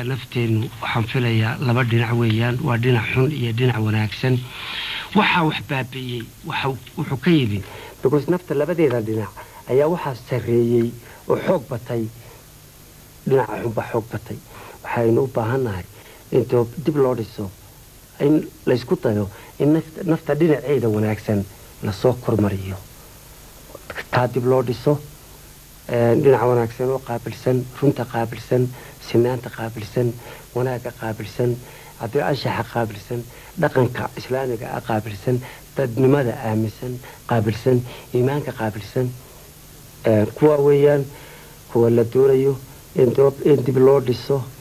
innaga nafteennu waxaan filayaa laba dhinac weeyaan waa dhinac xun iyo dhinac wanaagsan waxaa wax baabi'iyey wuxuu ka yimid because nafta labadeeda dhinac ayaa waxaa sarreeyey oo xoog batay dhinaca xunbaa xoog batay waxaynu u baahannahay in dib loo dhiso in laysku dayo in nafta dhinaceeda wanaagsan lasoo kormariyo taa dib loo dhiso dhinaca wanaagsan oo qaabilsan runta qaabilsan sinaanta qaabilsan wanaagga qaabilsan haddii anshaxa qaabilsan dhaqanka islaamiga ah qaabilsan dadnimada aaminsan qaabilsan iimaanka qaabilsan kuwa weeyaan kuwa la doonayo in dib loo dhiso